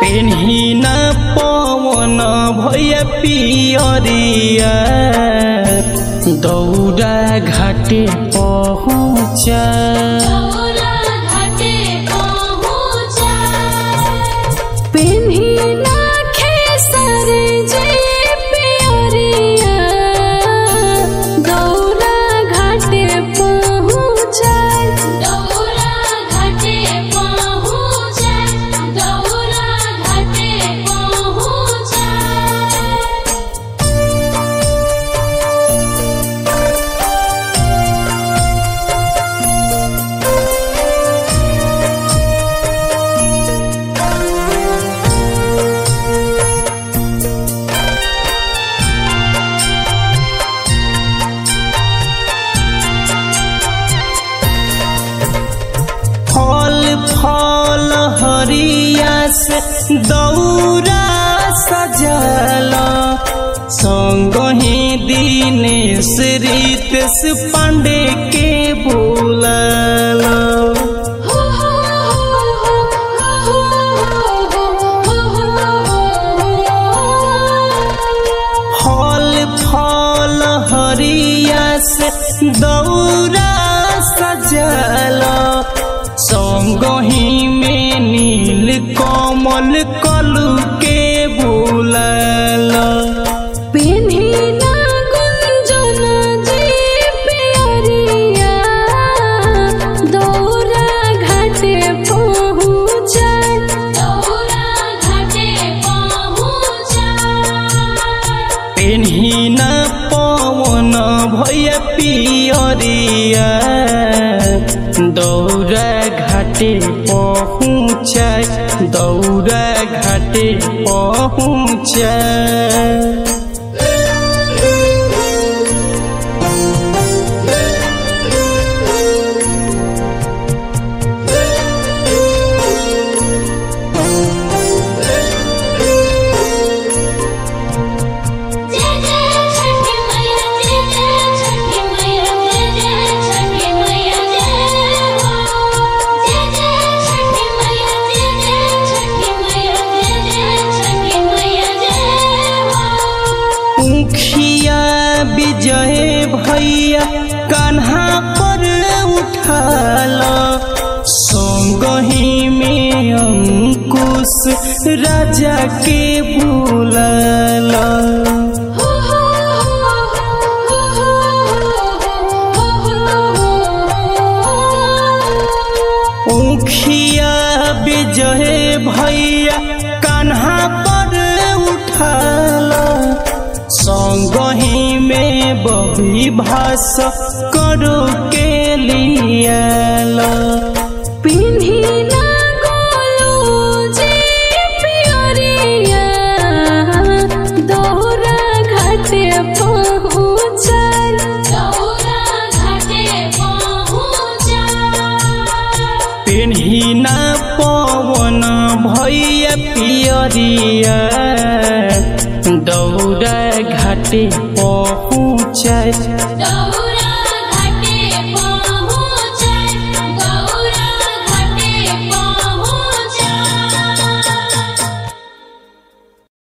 पेन्ही न पवन भय पियरिया दौरा घाटे पहुँचा दौरा घाटे पहुँचा पेन्ही ना खेसर जे पियरिया दौरा घाटे पहुँचा दौरा घाटे पहुँचा दौरा घाटे पहुँचा फल फल हरिया से दौरा सजल संगही दिनेश रितेश पांडे के बोलल हो हो हो हो हो फल फल हरिया से दौरा सजल संगही में नील कमल कलू के बोलल पेन्ही ना गुंजन जे पियरिया दौरा घाटे पहुँचा दौरा घाटे पहुँचा पेन्ही न पवन भय पियरिया दौरा घाटे पहुँचा दौरा घाटे पहुँचा जय जय छठी मैया जय जय छठी मैया जय जय छठी मैया जय हो जय जय छठी मैया जय जय छठी मैया जय जय छठी मैया जय हो मुखिया विजय भैया कान्हा पर उठाल संगही में अंकुश राजा के बुलाल हो हो हो हो मुखिया विजय भैया कान्हा पर उठाल संगही में बबी भास करो के लियाल पेन्ही ना गोलू जे पियरिया दौरा घाटे पहुँचा दौरा घाटे पहुँचा पेन्ही न पवन भैया पियरिया दौड़ा घाटे पहुँचाए